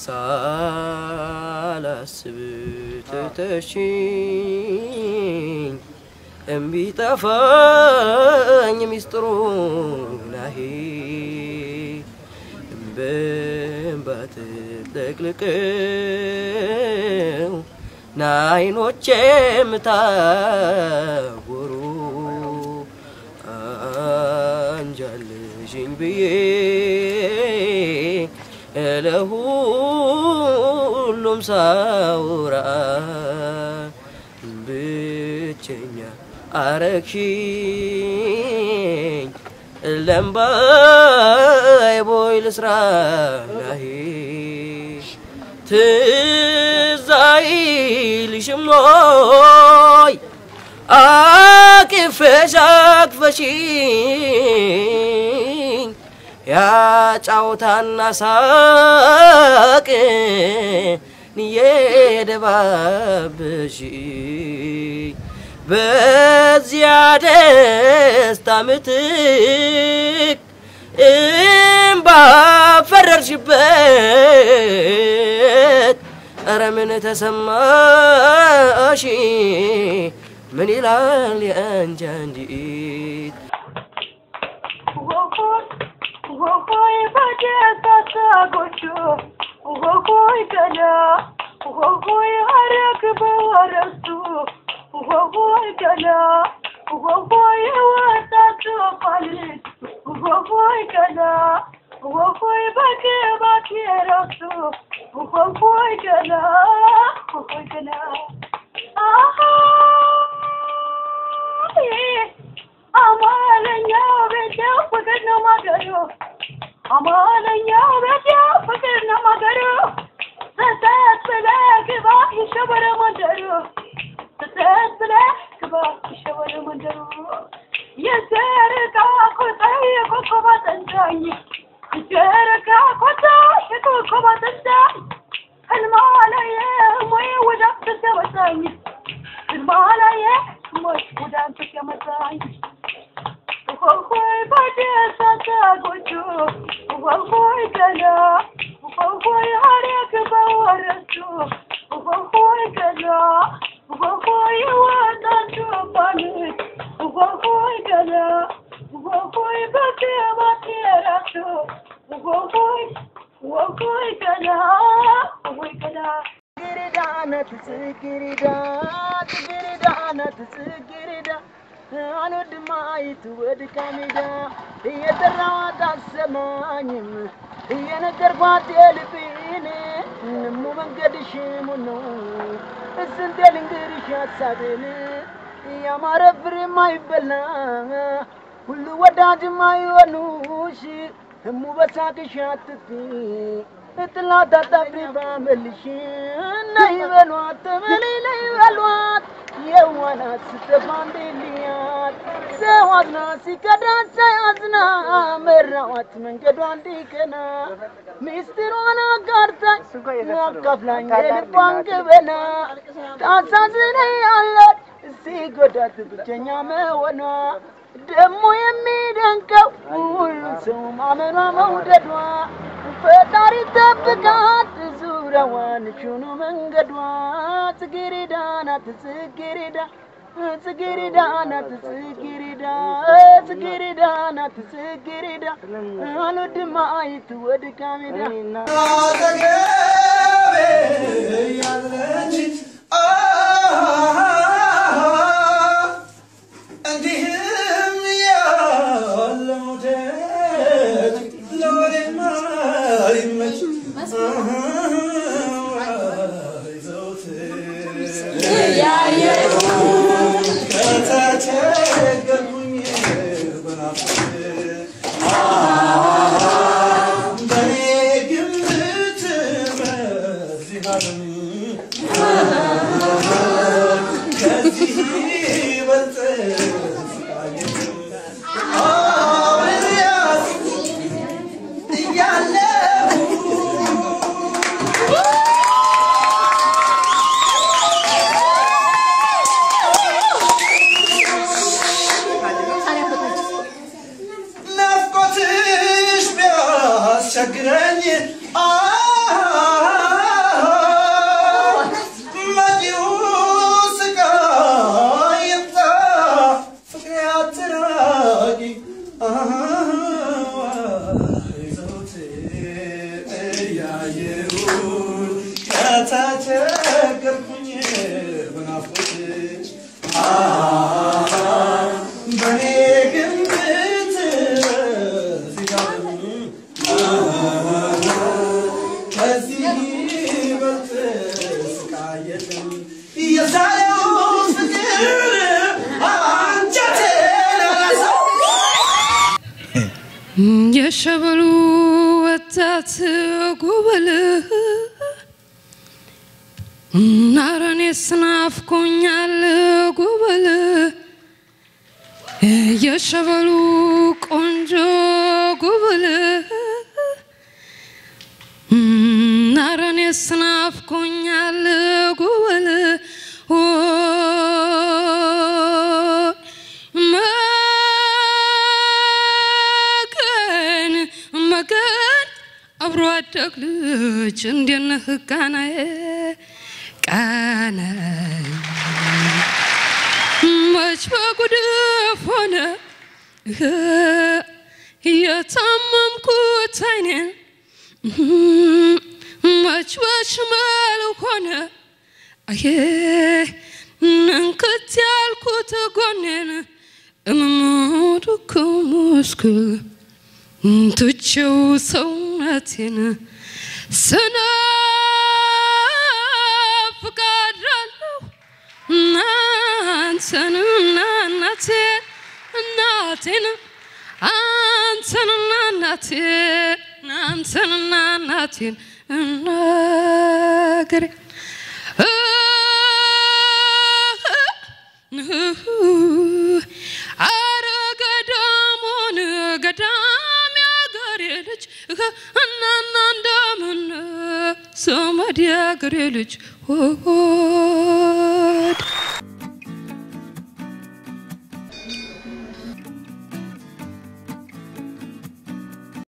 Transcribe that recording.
ሳላስብ ትተሽኝ እምቢ ጠፋኝ ሚስጥሩ ናሄ በእንባ ተጥለቅልቀው ናይኖቼ የምታጎሩ አንጃልሽኝ ብዬ ለሁሉም ሳውራ ብቸኛ አረግሽኝ ለምባይ ቦይ ልስራ ናሄ ትዝ አይልሽም ወይ አቅፈሽ አቅፈሽኝ ያጫውታና ሳቅ የደባብሽኝ በዚያ ደስታ ምትክ እምባ ፈረርሽበት። ኧረ ምን ተሰማሽ? ምን ይላል የአንቺ አንዲት ሆይ በደስታ ሳጎቹ ሆይ ገላ ሆይ አረግ በወረሱ ሆይ ገላ ሆይ ወጣቱ ፋልት ሆይ ገላ ሆይ በግባት የረሱ ሆይ ገላ ሆይ ገላ አሃ አማለኛው ቤቴው ፍቅር ነው ማገሩ አማለኛው ቤቴው ፍቅር ነው ማገሩ ስተት ብለህ ግባ ይሸበረ መንደሩ ስተት ብለህ ግባ ይሸበረ መንደሩ የዘረጋ ኮታ የኮከብ አጠንዳኝ የዘረጋ ኮታ የኮከብ አጠንዳኝ ህልማ ላይ ሞይ ወደ አንተ ሲያመጣኝ ህልማ ላይ ሞይ ወደ አንተ ሲያመጣኝ ሆይ በደስታ ሳጎቹ ሆይ ገላ ሆይ ሀረግ በወረሱ ሆይ ገላ ሆይ ወጣቱ ባሉት ሆይ ገላ ሆይ በግባት የራሱ ሆይ ሆይ ገላ ሆይ ገላ ጽጌረዳ ናት ጽጌረዳ ጽጌረዳ ናት ጽጌረዳ አልወድም አይት ወድቃ ሜዳ እየጠራኋት አትሰማኝም እየነገርኳት የልቤን እሙ መንገድሽ ሙን ነው እስንቴ ልንገርሽ ሀሳቤን ያማረ ፍሬ የማይበላ ሁሉ ወዳጅ የማይሆኑሽ እሙ በሳቅሽ አትጥፊ እጥላት አጣፍሪ ባመልሽ ነይ በሏት ተመለይ ነይ በሏት የዋናት ስተፋ እንዴልያት ሰው አዝና ሲከዳት ሳያዝና መራዋት መንገዷ እንዲቀና ሚስጥሯን አጋርታኝ አካፍላኝ የልቧን ገበና ታሳዝነኛለች ሲጎዳት ብቸኛ መሆኗ ደግሞ የሚደንቀው ሁሉ ሰው ማመኗ መውደዷ ፈጣሪ ጠብቃት ዙሪያዋን ሹኑ መንገዷ ጽጌረዳ ናት ጽጌረዳ ጽጌረዳ ናት ጽጌረዳ ጽጌረዳ ናት ጽጌረዳ አልወድም አይት ወድቃ ሜዳ እንዲህም ያለ መውደድ ለወሬ ማይመች ከተቸገርኩኝ በናፍቆት በኔ ግምት በዚህ ዓለም ከዚህ ይበልጥ አብሬያት እያለሁ ናፍቆትሽ ቢያስቸግረኝ የሸበሉ ወጣት ጉብል ናረኔ ስናፍቆኛል ጉብል የሸበሉ ቆንጆ ጉብል ናረኔ ስናፍቆኛል ጉብል መገን መገን አብሮ አደግ ልጅ እንዴት ነህ ቃናዬ ቃናዬ መች በጉድፍ ሆነ የታመምኩት አይኔን መች በሽመል ሆነ አዬ እንክት ያልኩት ጎኔን እምሙድክ ሙስክል ትቼው ሰውነቴን ስናፍቃለሁ እናንተንና እናቴን እናቴን አንተንና እናቴን አንተንና እናቴን እናገሬ አረ ገዳሙን ገዳም ያገሬ ልጅ እናና እንደምን ዘመድ ያገሬ ልጅ